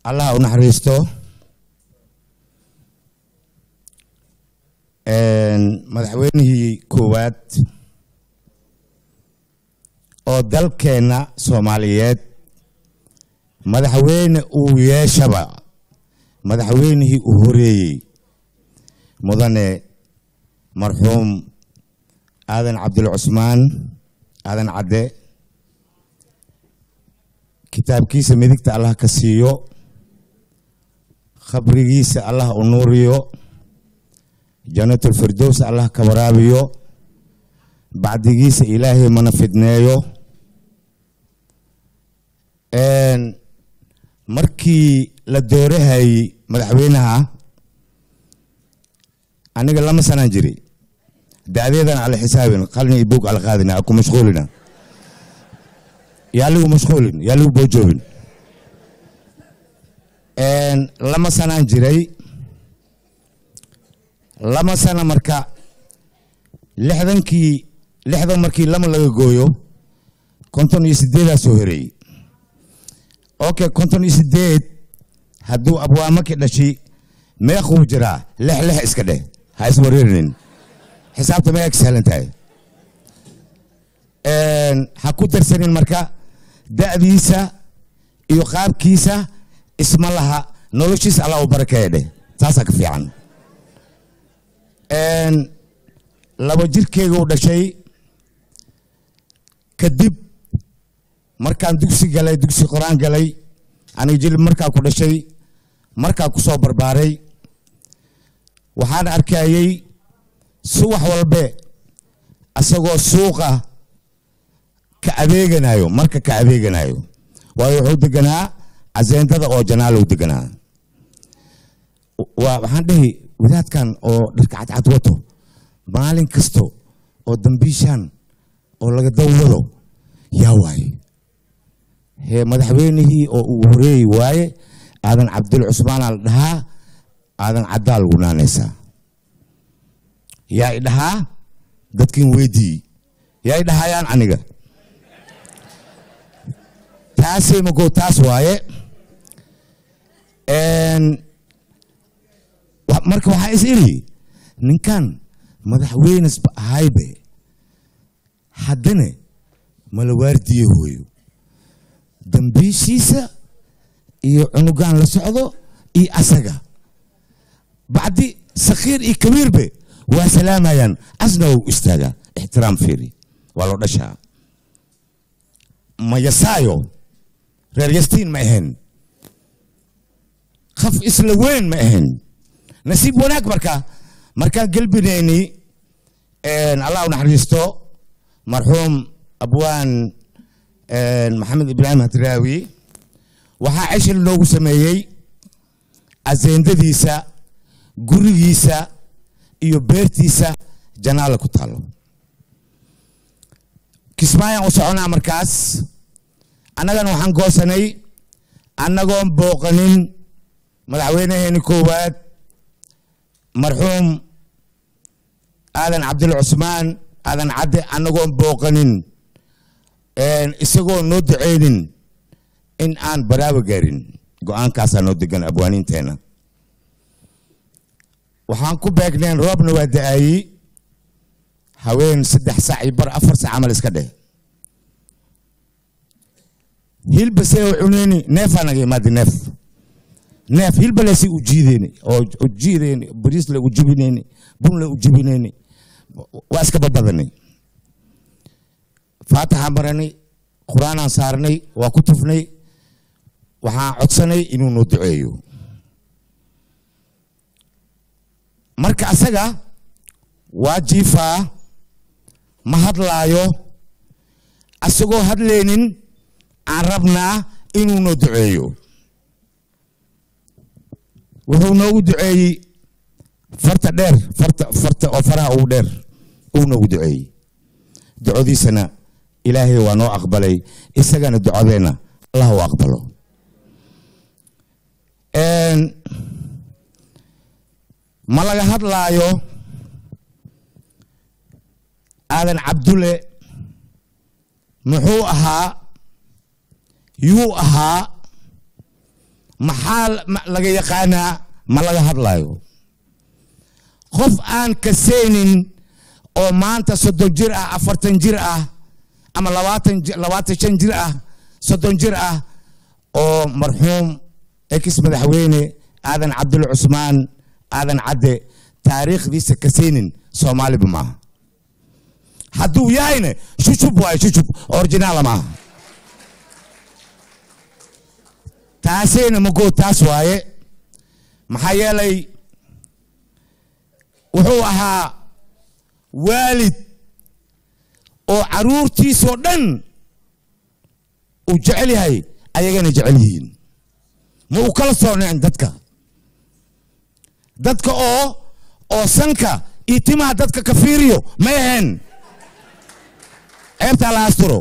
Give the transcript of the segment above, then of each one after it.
allah u naxariisto madaxweynihii koowaad oo dalkeenna soomaaliyeed madaxweyne uu yeeshaba madaxweynihii uu horeeyey mudane marxuum aadan cabdul cusmaan aadan cadde kitaabkiisa midigta allah ka siiyo khabrigiisa allah u nuuriyo janatulfirdows allah ka waraabiyo bacdigiisa ilaahay mana fidneeyo markii la doorahayey madaxweynaha aniga lama sanaan jiray da'deedan ala xisaabin qalin iyo buug ala qaadina ku mashquulina yaa ligu mashquulin yaa ligu boojoobin lama sanaan jiray lama sana marka lixdankii lixdan markii lama laga gooyo konton iyo sideedaa soo horeeyey okay konton iyo sideed hadduu abwaamaki dhashay meequu jiraa lex lex iska dheh ha iswareerinin xisaabta meeqa ka sahlan tahay ha ku darsanin marka da'diisa iyo qaabkiisa isma laha noloshiisa allah u barakeeya dheh taasaa ka fiican laba jirkeyga u dhashay kadib markaan dugsi galay dugsi qor-aan galay aniga jilib markaa ku dhashay markaa ku soo barbaaray waxaan arkayey subax walbe asagoo suuqa ka adeeganayo marka ka adeeganayo waayo wuxuu deganaa caseendada oo janaalow deganaa waxaan dhehi wadaadkan oo dharka cadcad wato maalin kasto oo dambiishaan oo laga dawwado yaa waaye hee madaxweynihii oo uu horeeyi waaye aadan cabdul cusmaanaa la dhahaa aadan caddaa lagu naanaysaa yaa i dhahaa dadkin weydii yaa i dhahayaan aniga taasay mago taas waaye marka waxaa is iri ninkan madaxweynesba ahaybe haddana mala waardiye hooyo dambiishiisa iyo cunugaan la socdo iyo asaga bacdi sakhiir iyo kabiirbe waa salaamayaan asna u istaaga ixtiraam fiiri waa loo dhashaa ma yasaayo reer yastiin ma ahayn khaf isla weyn ma ahayn nasiib wanaag marka markaan gelbinayni allah u naxariisto marxuum abwaan maxamed ibraahim hadraawi waxaa ceshil noogu sameeyey aseendadiisa gurigiisa iyo beertiisa janaala ku taalo kismaayaan u soconaa markaas annagana waxaan goosanay annagoon booqanin madaxweynaheeni koowaad marxuum aadan cabdul cusmaan aadan cadde annagoon booqanin isagoo noo duceynin in aan baraaba gaarin go-aankaasaa noo degan abwaaniinteenna waxaan ku beegneen roobna waa da-aayey haween saddex sac iyo bar afar sac camal iska dheh hilbase oo cuneyni neefaa naga imaada neef neef hilbalesi u jiideyni oo u jiideyni bariisle u jibineyni bunle u jibineyni waa iska babadanay faataxaan maranay qur-aanaan saarnay waa ku tufnay waxaan codsanay inuu noo duceeyo marka asaga waa jiifaa ma hadlaayo asagoo hadlaynin aan rabnaa inuu noo duceeyo wuxuu noogu duceeyey farta dheer farta farta oo faraha ugu dheer uu noogu duceeyey ducodiisana ilaahay waa noo aqbalay isagana ducadeenna allah u aqbalo ma laga hadlaayo aadan cabdulle muxuu ahaa yuu ahaa maxaa laga yaqaanaa ma laga hadlayo qof aan kaseynin oo maanta soddon jir ah afartan jir ah ama labaatan labaatan shan jir ah soddon jir ah oo marxuum ex madaxweyne aadan cabdulla cusmaan aadan cadde taariikhdiisa kaseynin soomaaliba maaha hadduu yahayna shushub waayo shushub originaala maaha taasayna magoo taas waaye maxaa yeelay wuxuu ahaa waalid oo caruurtiisoo dhan uu jecel yahay ayagana jecel yihiin ma uu kala soocneen dadka dadka oo oo sanka iyo timaha dadka ka fiiriyo may ahayn ceebtaa la asturo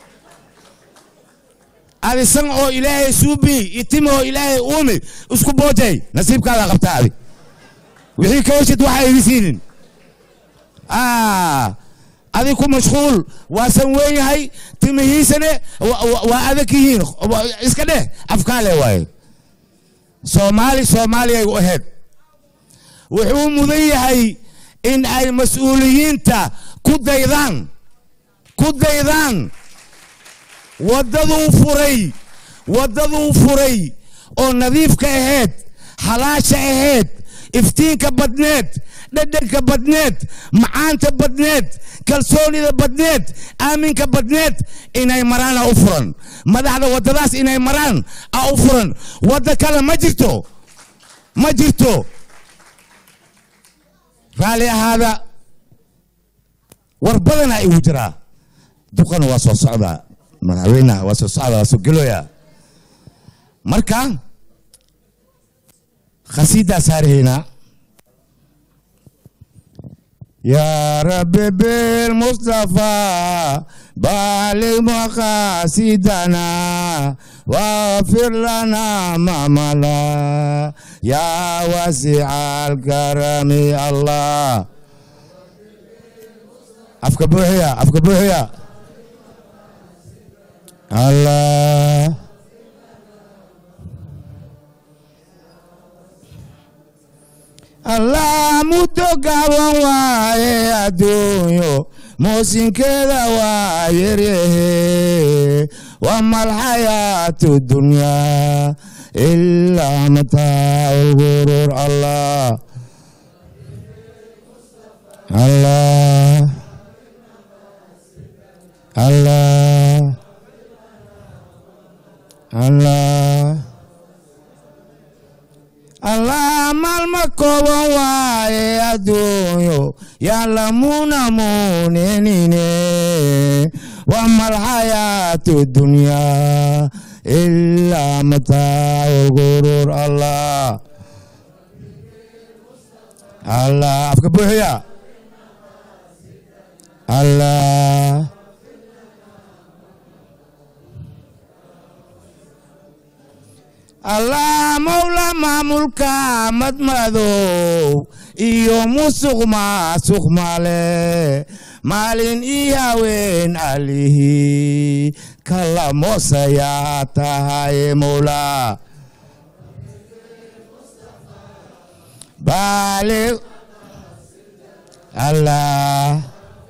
adi san oo ilaahay suubi iyo tima oo ilaahay uumi isku boojay nasiibkaada qabtaa adi wixii ka weshid waxa igi siinin adi ku mashquul waa san weyn yahay timihiisane waa adag yihiin iska dheh afkaale waaye soomaali soomaaliyay u ahayd wuxuu mudan yahay in ay mas-uuliyiinta ku daydaan ku daydaan waddaduu furay waddaduu furay oo nadiifka ahayd xalaasha ahayd iftiinka badneed dhadhanka badneed macaanta badneed kalsoonida badneed aaminka badneed inay maraan a u furan madaxda waddadaas inay maraan a u furan wadda kale ma jirto ma jirto raalli ahaada war badana igu jiraa duqana waa soo socdaa madaxweynaha waa soo socda waa soo geloya marka khasiidaa saarahaynaa يا رب بالمصطفى بالغ مقاصدنا واغفر لنا ما ملا يا واسع الكرم الله afka buuxiya afka buuxiya allah allah muddo gaaban waaye adduunyo muusinkeeda waa yaryahe wama alxayaatu dunyaa ilaa mataacu lguruur allah allah allah allah allah maalma kooban waaye adduunyo yaalamuna muunenine wama alxayaatu dunyaa ilaa mataacu lguruur allah allah afka buuxiya allah allah mawla maamulka madmadow iyo musuq maasuq male maalin iyo haween alihi kala moosayaa tahay mawla baali allah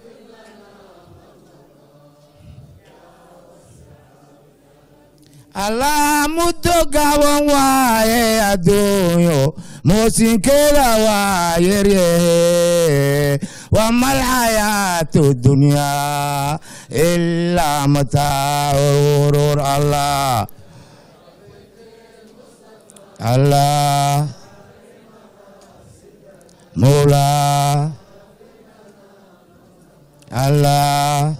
allah muddo gaaban waaye adduunyo muusinkeeda waa yaryahe wama alxayaatu dunyaa ilaa mataacu lguruur allah allah mawla allah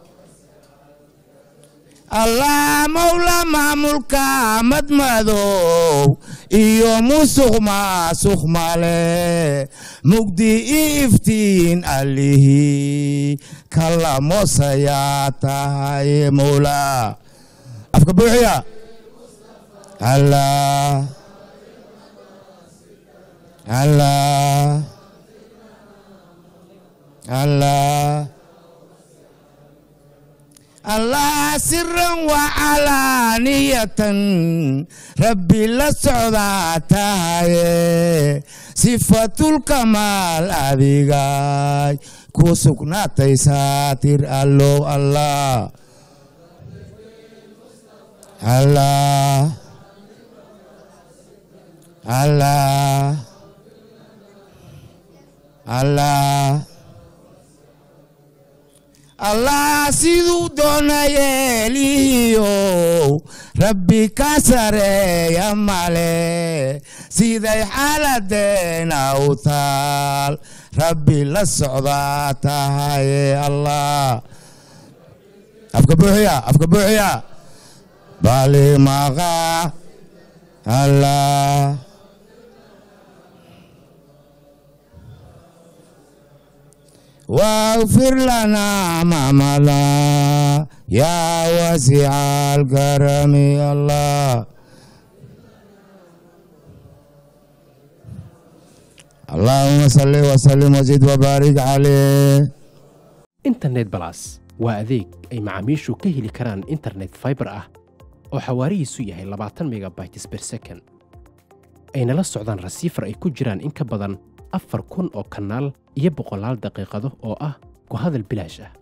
allah mawla maamulka madmadow iyo musuq maasuq male mugdi i iftiin alihi kala moosayaa tahay mawla afka buuxiya allah allah allah allah siran wacalaaniya tan rabbi la socdaa tahaye sifatulkamaal adigay ku sugnaatay saatir allow allah allah allah allah allah siduu doona yeelihiyow rabbi ka sareeya male siday xaaladeena u taal rabbi la socdaa tahaye allah afka buuxiya afka buuxiya balimaqa allah واغفر لنا ما مضى يا واسع الكرم يا الله اللهم صل وسلم وزد وبارك عليه internet balas waa adeeg ay macaamiishu ka heli karaan internet fiber ah oo xawaarihiisu yahay labaatan megabytes per second ayna la socdaan rasiifar ay ku jiraan in ka badan afar kun oo kanaal iyo boqolaal daqiiqado oo ah ku hadal bilaash ah